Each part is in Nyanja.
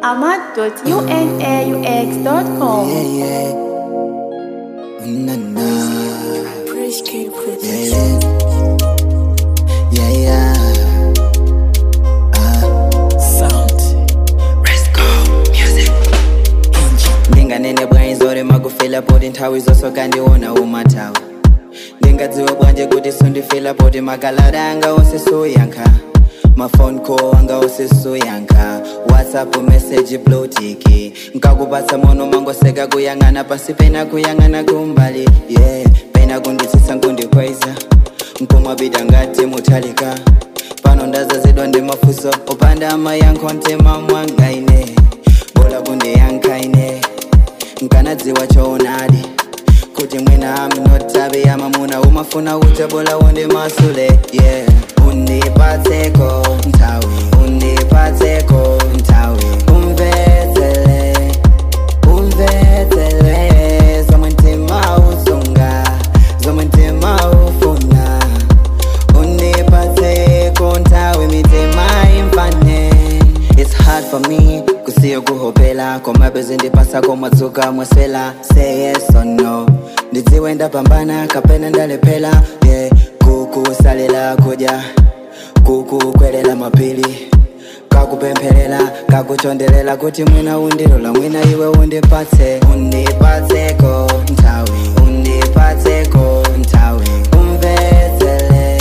ahmad.unaux.com. Yeah, yeah. Na na. Praise King Yeah, Privilege. yeah. Yeah, yeah. Sound. ndinganene bwanji zore makufila poti nthawi zonse kandiona umatawa ndingadziwe bwanji kuti sundifila poti makalata anga onse soyankha mafone call anga onse soyankha whatsapp message blotiki nkakupatsa mono mangoseka kuyang'ana pasi pena kuyang'ana kumbali yeah pena kunditsitsa nkundikweza nkumwapita ngati mutalika pano ndazazidwa ndi mafunso opanda amayankho mtima mwangaine bola kundiyankhaine nkanadziwa choonadi kuti mwina aminotabe amamuna umafuna uta bola wonde masule yeah undipatseko nthawi undipatseko nthawi umvetsele umvetsele zomwe mtima usunga zomwe mtima ufuna undipatseko nthawi mitima imfane It's hard for me kusiya kuhopela komabe zindipasa komadzuka mwaswela say yes or no ndidziwe ndapambana kapena ndalephera yeah kukusalela kudya kukukwelela mapili kakupempherera kakuchondelela kuti mwina undilola mwina iwe undipatse undipatseko nthawi undipatseko nthawi umvetsele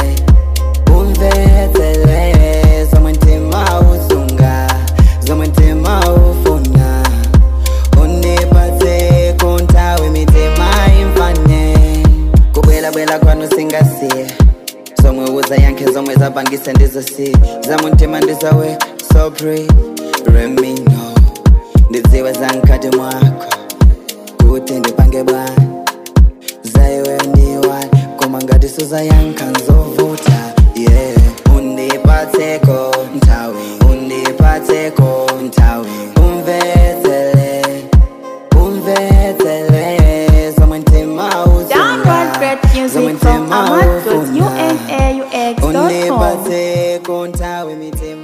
umvetsele zomwe mtima usunga zomwe mtima ufuna undipatseko nthawi mitima imfane kubwelabwela kwanu singasiye zomwe uzayankhe zomwe zapangise ndizosiye zamumtima ndizawe so pray let me know ndidziwe zamkati mwako kuti ndipange bwana zaiwe ndiwani koma ngati suzayankha nzovuta yeah undipatseko nthawi undipatseko nthawi umvetsele umvetsele zomwe mtima Download great music from ahmad.unaux.com. undipatseko nthawi mitima